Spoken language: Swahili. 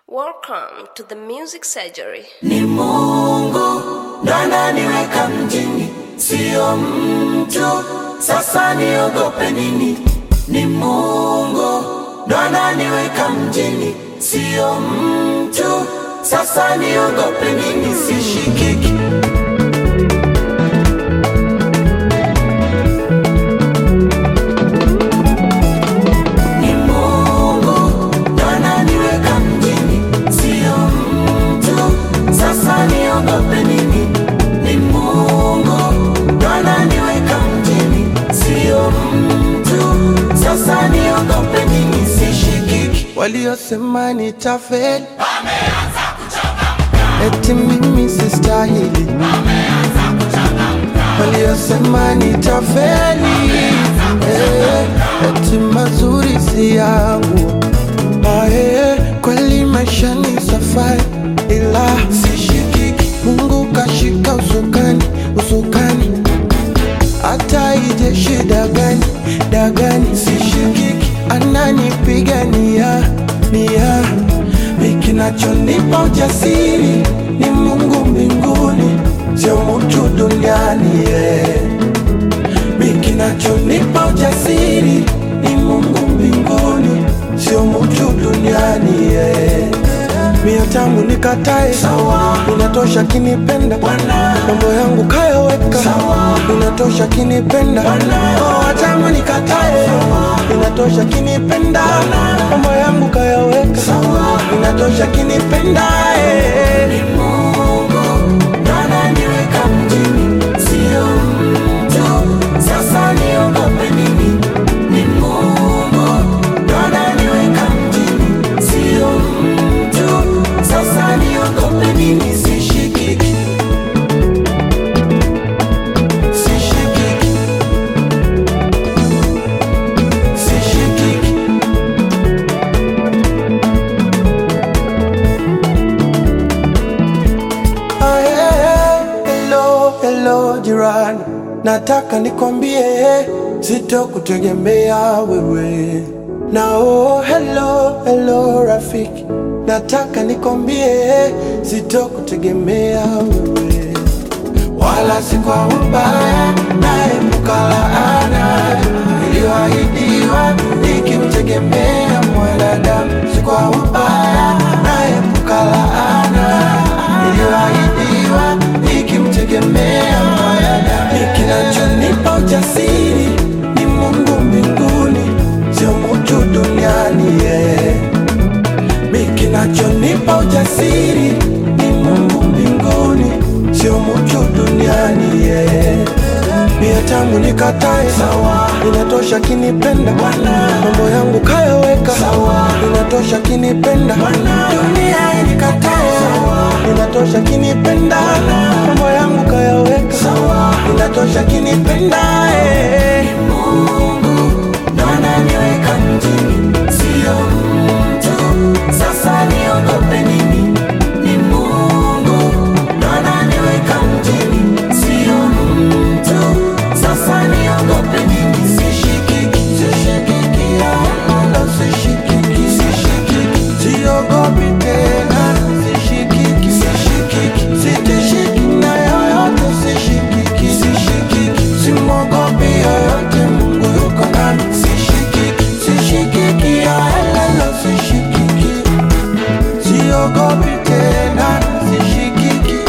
Welcome to the Music Surgery. Ni Mungu ndo ananiweka mjini, sio mtu. Sasa niogope nini? Ni Mungu ndo ananiweka mjini, sio mtu. Sasa niogope nini? Sishikiki. Ni Mungu ndo ananiweka mjini, sio mtu. Sasa niogope nini? Ni Mungu ndo ananiweka mjini, sio mtu. Sasa niogope nini? Sishikiki. Waliosema nitafeli eti mimi sistahili, waliosema nitafeli eh, eti mazuri si yangu. Ah, eh, kweli maisha ni safari, ila sishikiki. Mungu kashika usukani, usukani hata ije shida gani dagani, sishikiki, ananipigania nia mi kinachonipa ujasiri ni Mungu mbinguni, sio mtu duniani yeah. Mi kinachonipa ujasiri ni Mungu mbinguni, sio mtu duniani yeah. Mia tangu nikatae sawa, inatosha kinipenda Bwana, mambo yangu kayaweka sawa, inatosha kinipenda Bwana, oh, tangu nikatae sawa, inatosha kinipenda mambo yangu kayaweka sawa, inatosha kinipenda eh. Mungu ndo ananiweka mjini, sio mtu. Sasa niogope nini? Ni Mungu ndo ananiweka mjini, sio mtu. Sasa niogope nini? Sishikiki, sishikiki, sishikiki. Ah, yeah. Hello, hello jirani, nataka nikwambie sitokutegemea wewe. Na oh, hello, hello rafiki, nataka nikwambie sitokutegemea wewe, wala si kwa ubaya, naepuka laana iliyoahidiwa nikimtegemea mwanadamu, si kwa ubaya, naepuka laana iliyoahidiwa nikimtegemea mwanadamu. Ni kinachonipa ujasiri ni Mungu mbinguni, sio mtu duniani yeah. Mi kinachonipa ujasiri ni Mungu mbinguni, sio mtu duniani yeah. Mia tangu nikatae sawa, inatosha kinipenda Bwana, mambo yangu kayaweka sawa, inatosha kinipenda Bwana, dunia inikatae sawa, inatosha kinipenda mambo yangu kayaweka sawa, inatosha kinipenda eh. Mungu ndo ananiweka mjini, sio mtu. Sasa niogope nini? Ni Mungu ndo ananiweka mjini, sio mtu. Sasa niogope nini? Sishikiki, Sishikiki, wala sishikiki, sishikiki, siogopi tena, sishikiki, sishikiki, sitishiki na yoyote, sishikiki, sishikiki, simwogopi yoyote, Mungu yuko nami, sishikiki, sishikiki, wala sishikiki, siogopi tena, sishikiki.